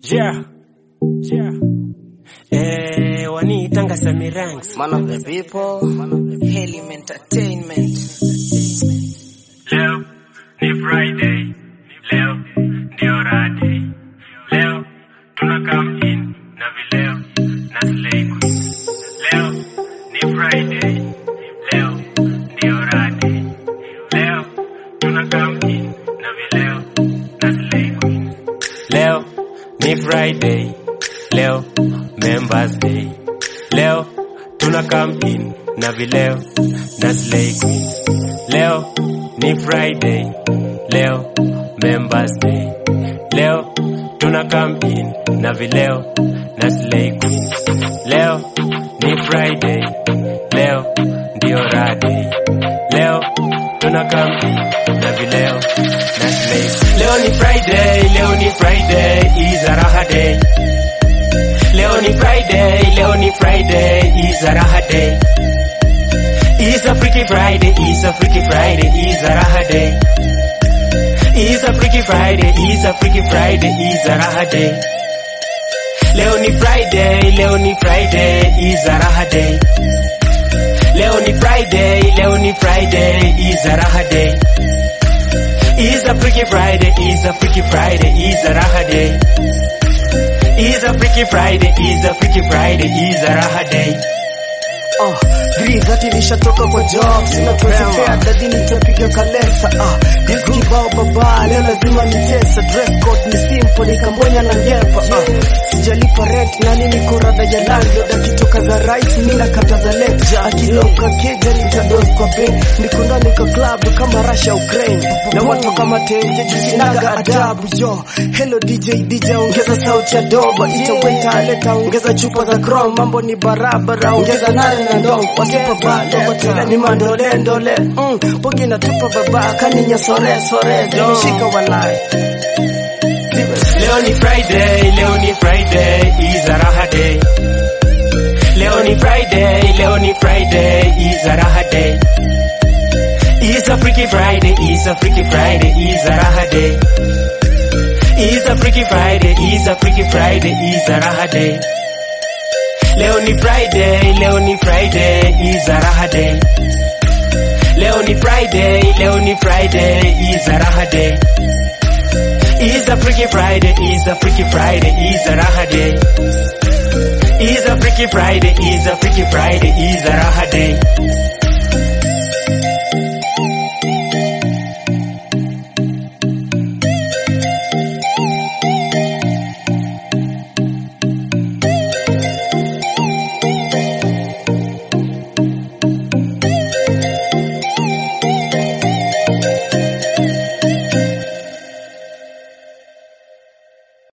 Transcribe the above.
Yeah. Yeah. Eh, waniitanga Sami Ranks. Man of the people, Helium Entertainment. Leo ni Friday. Leo ndio radi. Leo tuna come in na vileo na Slay Queen. Leo ni Friday. Leo ndio radi. Leo tuna come in na vileo na Slay Queen. Leo ni Friday. Leo Members Day. Leo tuna come in na vileo na Slay Queen. Leo ni Friday. Leo Members Day. Leo tuna come in na vileo na Slay Queen. Leo ni Friday. Leo ndio radi. Leo tuna come in na vileo na Slay Queen. Leo ni Friday. Leo ni Friday. Is a raha day. Leo ni Friday, leo ni Friday, is a raha day. Is a freaky Friday, is a freaky Friday, is a raha day. Is a freaky Friday, is a freaky Friday, is a raha day. Leo ni Friday, leo ni Friday, is a raha day. Leo ni Friday, leo ni Friday, is a raha day. Is a freaky Friday, is a freaky Friday, is a raha day. Is a freaky Friday, is a freaky Friday, is a raha day. Oh, Green dhati nishatoka kwa job sina tuwezekea dadini nitapiga kalesa ah, deals kibao baba leo lazima nitesa dress code ni simple nikambonya na ngepa ah, sijalipa rent nani niko rada ya landlord akitoka za right mimi nakata za left akiloka keja nitados kwa bank niko ndani kwa club kama Russia Ukraine na watu kama tenje sinaga adabu yo hello DJ DJ ongeza sauti ya doba ita waiter aleta ongeza chupa za chrome mambo ni barabara ongeza nane na ndo wasipa bado watela ni mandole ndole mm, pogi na tupa baba kaninya sore sore nishika walai Leo ni Friday, leo ni Friday, is a raha day. Leo ni Friday, leo ni Friday, is a raha day. Is a freaky Friday, is a freaky Friday, is a raha day. Is a freaky Friday, is a freaky Friday, is a raha day. Leo ni Friday, leo ni Friday, is a raha day. Leo ni Friday, leo ni Friday, is a raha day. Is a freaky Friday, is a freaky Friday, is a raha day. Is a freaky Friday, is a freaky Friday, is a raha day.